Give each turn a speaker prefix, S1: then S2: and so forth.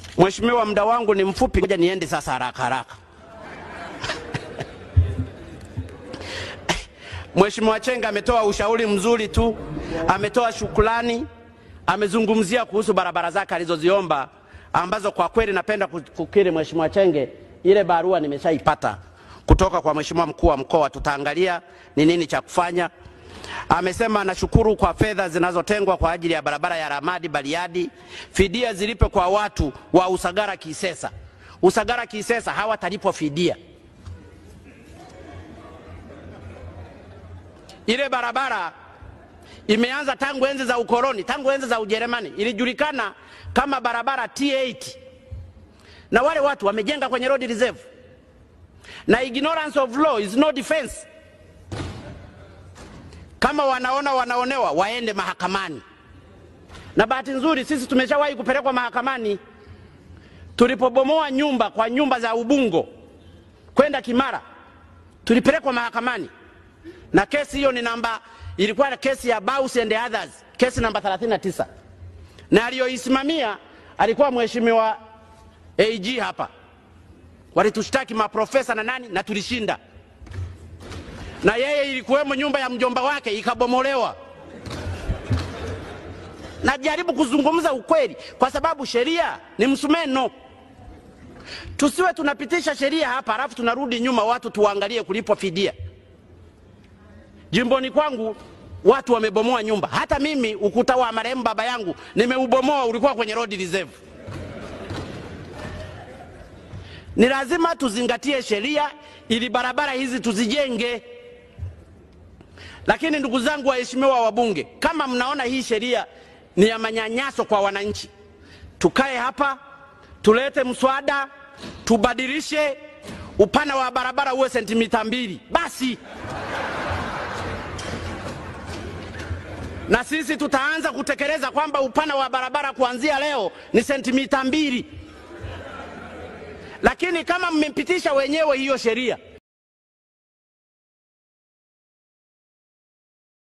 S1: Mheshimiwa, muda wangu ni mfupi, ngoja niende sasa haraka haraka. Mheshimiwa Chenga ametoa ushauri mzuri tu, ametoa shukrani, amezungumzia kuhusu barabara zake alizoziomba ambazo kwa kweli napenda kukiri Mheshimiwa Chenge, ile barua nimeshaipata kutoka kwa Mheshimiwa mkuu wa mkoa, tutaangalia ni nini cha kufanya. Amesema anashukuru kwa fedha zinazotengwa kwa ajili ya barabara ya Ramadi Bariadi, fidia zilipe kwa watu wa Usagara Kisesa. Usagara Kisesa hawatalipwa fidia. Ile barabara imeanza tangu enzi za ukoloni, tangu enzi za Ujerumani, ilijulikana kama barabara T8 na wale watu wamejenga kwenye road reserve, na ignorance of law is no defense. Kama wanaona wanaonewa, waende mahakamani. Na bahati nzuri sisi tumeshawahi kupelekwa mahakamani tulipobomoa nyumba kwa nyumba za Ubungo kwenda Kimara, tulipelekwa mahakamani na kesi hiyo ni namba, ilikuwa kesi ya Baus and others, kesi namba 39 na aliyoisimamia alikuwa mheshimiwa AG hapa. Walitushtaki maprofesa na nani, na tulishinda. Na yeye ilikuwemo nyumba ya mjomba wake ikabomolewa. Najaribu kuzungumza ukweli, kwa sababu sheria ni msumeno. Tusiwe tunapitisha sheria hapa halafu tunarudi nyuma, watu tuangalie kulipwa fidia. Jimboni kwangu watu wamebomoa nyumba. Hata mimi ukuta wa marehemu baba yangu nimeubomoa, ulikuwa kwenye road reserve. Ni lazima tuzingatie sheria ili barabara hizi tuzijenge. Lakini ndugu zangu waheshimiwa wabunge, kama mnaona hii sheria ni ya manyanyaso kwa wananchi, tukae hapa tulete mswada tubadilishe, upana wa barabara uwe sentimita mbili basi. na sisi tutaanza kutekeleza kwamba upana wa barabara kuanzia leo ni sentimita mbili. Lakini kama mmepitisha wenyewe hiyo sheria